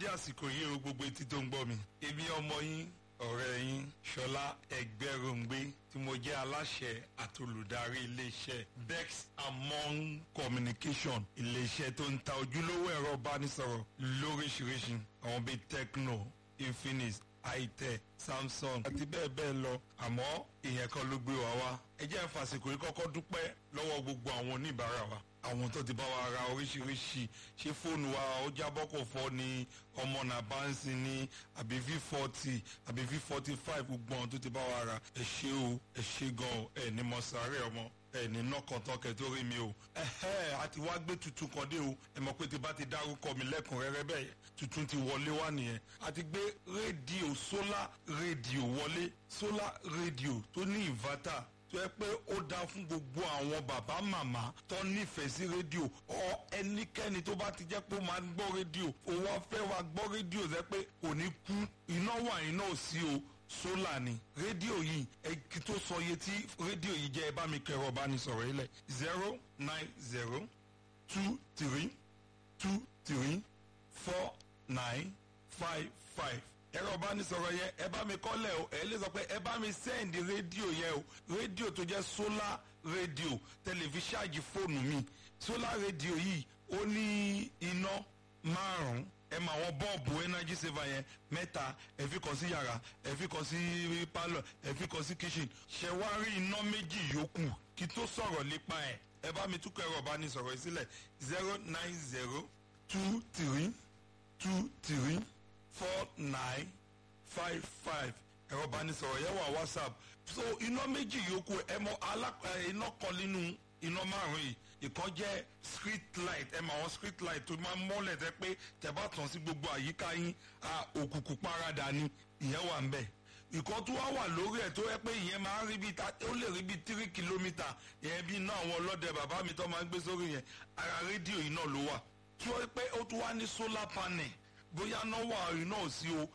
àsìkò yìí o gbogbo etí tó ń gbọ́ mi. èmi ọmọ yín ọ̀rẹ́ yín ṣọlá ẹgbẹ́rúngbé tí mo jẹ́ aláṣẹ àti olùdarí iléeṣẹ́ bex among communication iléeṣẹ́ tó ń ta ojúlówó ẹ̀rọ ìbánisọ̀rọ̀ lóríṣiríṣi àwọn bíi tecno infinix itel samsung àti bẹ́ẹ̀ bẹ́ẹ̀ lọ àmọ́ ìyẹn kan ló gbé wa wá ẹ jẹ́ n fàsìkò yìí kọ́kọ́ dúpẹ́ lọ́wọ́ gbogbo àwọn oníbàárà wa àwọn tó ti bá wa ra oríṣiríṣi ṣé fóònù wa ó jábọ́ kò fọ́ ni ọmọ nàbánsì ni àbí v forty àbí v forty five gbogbo àwọn tó ti bá wa ra ẹ ṣé o ẹ ṣé gan o ẹ ní mọ sáré ọmọ ẹ ní nọkàntán kẹ tó rí mi o ẹhẹ àti wá gbé tuntun kan dé o ẹ mọ̀ pé tí bá ti dárúkọ mi lẹ́kùnrẹ́rẹ́ bẹ́ẹ̀ tuntun ti wọlé wá nìyẹn àti gbé rédíò sólà rédíò wọlé sólà rédíò tó ní ìnvátà tó yẹ pé ó dáa fún gbogbo àwọn bàbá màmá tó nífẹ̀ẹ́ sí rédíò ọ ẹnikẹ́ni tó bá ti jẹ́ pé ó máa ń gbọ́ rédíò ó wá fẹ́ wá gbọ́ rédíò rẹ pé kò ní kú iná wà iná ò sí o sólà ni rédíò yìí ẹ kí tó sọ iye tí rédíò yìí jẹ́ ẹ bá mi kẹrọ bá ní sọ̀rọ̀ yìí lẹ̀ zero nine zero two three two three four nine five five ẹ̀rọ ìbánisọ̀rọ̀ yẹn ẹ bá mi kọ́lẹ̀ o ẹ lè sọ pé ẹ bá mi sẹ́ǹdì rédíò yẹn o rédíò tó jẹ́ sólà rédíò tẹlifíṣáàjì fóònù mi sólà rédíò yìí ó ní iná márùn-ún ẹ mọ àwọn bọ́ọ̀bù energy saver yẹn mẹ́ta ẹ fi kàn sí yàrá ẹ fi kàn sí pálọ̀ ẹ fi kàn sí kitchen ṣẹ wá rí iná méjì yòókù kí tó sọ̀rọ̀ nípa ẹ̀ ẹ bá mi túkọ̀ ẹ̀rọ ìbánisọ̀rọ̀ yìí sílẹ̀ zero nine zero two three two three four nine five five ẹ̀rọ ìbánisọ̀rọ̀ yẹn wà whatsapp so iná méjì yòókù ẹ mọ iná kan nínú iná márùn yìí ìkan jẹ́ street light ẹ mọ àwọn street light tó máa ń mọ́lẹ̀ tẹ́ pé tẹ́ bá tàn sí gbogbo àyíká yín òkùnkùn parada ni ìyẹn wà ń bẹ̀ ìkan tó wá wà lórí ẹ̀ tó yẹ pé ìyẹn máa ń rí bíi ó lè rí bíi tírí kìlómítà ìyẹn bíi iná àwọn ọlọ́dẹ bàbá mi tó máa ń gbé sórí yẹn ara rédíò yìí náà ló wà tí ó pé ó tún wá ní solar panel bóyá náà wà iná ò sí o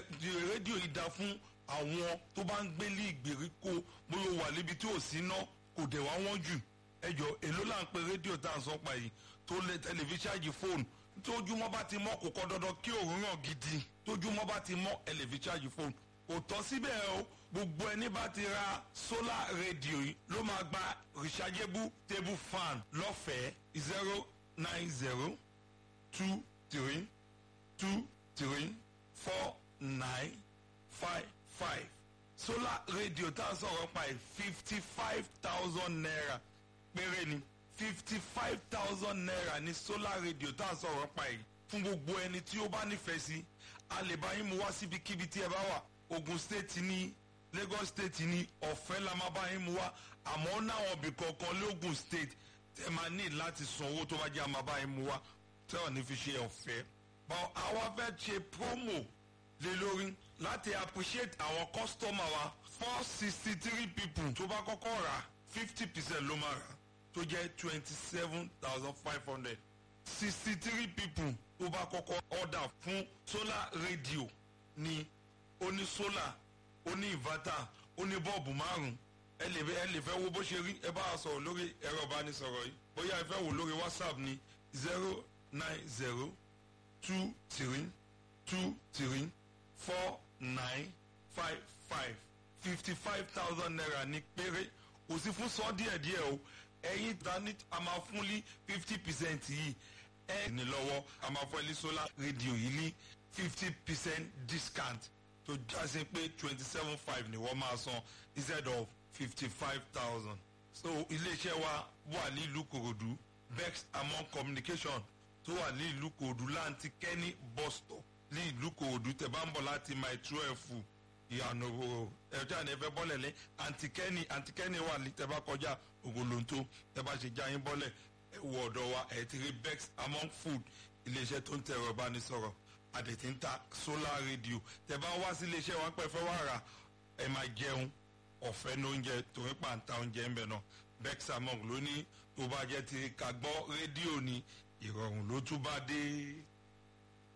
rédíò yìí da fún àwọn tó bá ń gbélé ìgbèríko bóyá wà níbi tí ò sí náà kò dẹ̀ wá wọ́n jù ẹjọ èló là ń pe rédíò tá à ń sọ pa yìí tó lé tẹlifíṣáàjì fóònù tójúmọ́ bá ti mọ́ kò kọ́ dandan kí òun ràn gidi tójúmọ́ bá ti mọ́ ẹlẹ́fíṣáàjì fóònù kò tọ́ síbẹ̀ o gbogbo ẹni bá ti ra solar rédíò yìí ló máa gba rechargeable table fan lọ́fẹ̀ẹ́ zero nine zero two three two three four nine five five solar radio tá a sọ̀rọ̀ pa ẹ̀ fifty five thousand naira péré ni fifty five thousand naira ní solar radio tá a sọ̀rọ̀ pa ẹ̀ fún gbogbo ẹni tí ó bá nífẹ̀ẹ́ sí a lè bá yín mu wá síbikíbi tí ẹ bá wà Ogun State ní Lagos State ní ọ̀fẹ́ la máa bá yín mu wá àmọ́ náwọn ibì kọ̀ọ̀kan lógun State tẹ́ máa ní láti san owó tó bá jẹ́ àmọ́ bá yín mu wá tẹ́ ọ̀ ní fi ṣe ọ̀fẹ́ but àwa fẹ́ ṣe promo lé lórí láti appreciate àwọn customer wa four sixty three people tó bá kọ́kọ́ rà fifty percent ló máa rà tó jẹ́ twenty seven thousand five hundred sixty three people tó bá kọ́kọ́ order fún solar radio ní oní solar oní inverter oní bọ́ọ̀bù márùn-ún ẹ lè ẹ lè fẹ́ wo bó ṣe rí ẹ bá a sọ̀rọ̀ lórí ẹ̀rọ ìbánisọ̀rọ̀ yìí bóyá ẹ fẹ́ wò lórí whatsapp ní zero nine zero two three two three four nine five five fifty five thousand naira ní péré kò sí fún sọ díẹ̀ díẹ̀ o ẹ̀yin dání a máa fún ní fifty percent yìí ẹ ní lọ́wọ́ a máa fún ẹ ní solar radio yìí ní fifty percent discount tó jásí pé twenty seven five ni wọ́n máa san instead of fifty five thousand so iléeṣẹ́ wa wà ní ìlú Kòròdú bex among communication tó wà ní ìlú Kòròdú láǹtí kẹ́ni bus stop ní ìlú Kòròdú tẹ́ bá ń bọ̀ láti my twelve ìyànà òwò ẹjọ́ àná ẹfẹ́ bọ́lẹ̀ lé antikẹ́ni antikẹ́ni wà ní tẹ́ bá kọjá ògòlóńtó tẹ́ bá ṣe jáyín bọ́lẹ̀ ẹ wọ ọ̀dọ̀ wa ẹ̀ ti rí bex among food iléeṣẹ́ tó ń tẹ ẹ̀rọ ìbánisọ̀rọ̀ àdètí ń ta solar radio tẹ́ bá wá sí iléeṣẹ́ wa pẹ́ fẹ́ wá rà ẹ máa jẹun ọ̀fẹ́ ní oúnjẹ torí pàǹtà oúnjẹ ń bẹ̀ náà bex among ló ní tó bá jẹ́ ti ká gbọ́ rédíò ni ìrọ̀rùn ló tún bá dé.